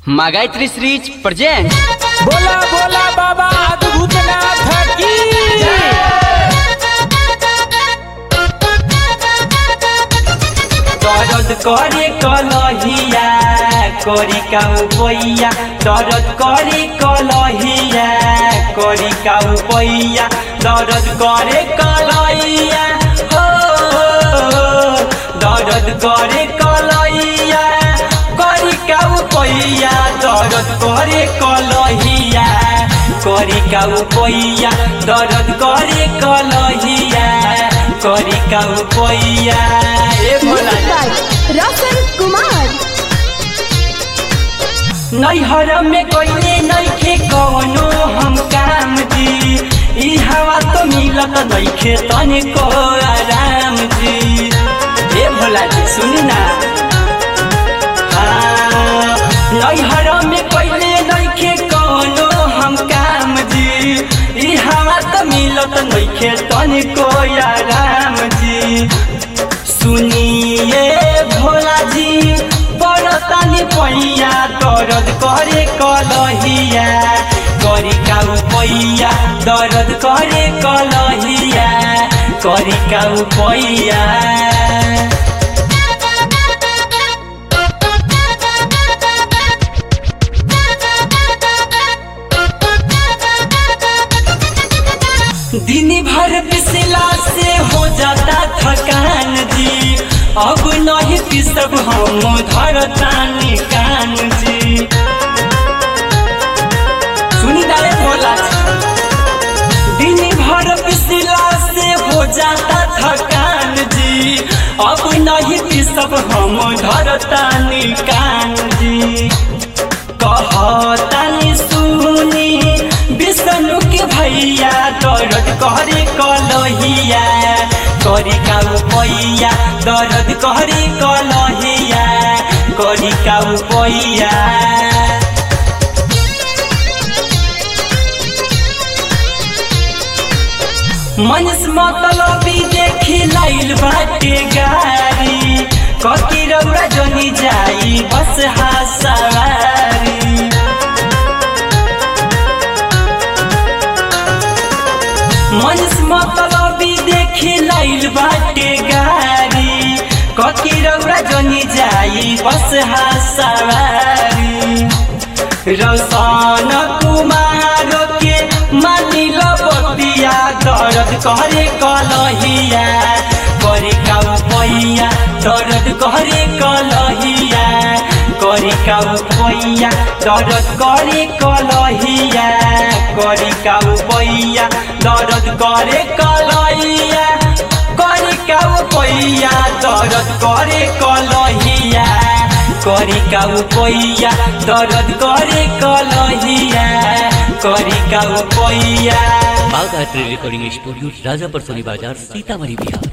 Магайтри Срич presents बोला बोला बाबा भूतनाथ की दरद करे कलहिया करी काउ पैया दरद करे कलहिया करी काउ पैया दरद करे कलहिया हो दरद करे कलहिया करी काउ पैया दरद करे कलहिया करी काउ पैया दरद करे कलहिया करी काउ पैया ए भोला रसन कुमार नैहर में कोई नैखे कौनो हम काम जी ई हवा तो मिलत नैखे तनिको आराम जी ए भोला जी सुनी ना हाँ, नैहर में कोई नैखे कौनो हम काम जी ई हवा तो मिलत नैखे तनिको आराम जी सुनिए भोला जी बड़तानी पैया दर्द करे कलहिया करी काउ पैया दर्द करे कलहिया करी काउ पैया दिन भर पिसला से हो जाता थकान जी अब नहीं पिसब हम धरतानी कान जी सुनी डाले भोला दिन भर पिसला से हो जाता थकान जी अब नहीं पिसब हम धरतानी कान जी कहतानी सुनी विष्णु के भैया दर्द करे कलहिया करी काउ पैया दर्द करे कलहिया करी काउ पैया मनुष मतलबी देखी लाइल बाटे गाड़ी ककी रौरा जनी जाई बस हासवारी मनुष मतलबी देखी लाइल बाटे गाड़ी ककी रौरा जनी जाई बस हासवारी रौशन कुमार के मानिल बतिया दर्द करे कलहिया करे काउ पैया दर्द करे कलहिया करे काउ पैया दर्द करे कलहिया करे काउ पैया दर्द करे कलहिया करे काउ पैया दर्द करे कलहिया करी काउ पैया दर्द करे कलहिया करी काउ पैया बागायत्री रिकॉर्डिंग स्टूडियो राजापर सोनी बाजार सीतामढ़ी बिहार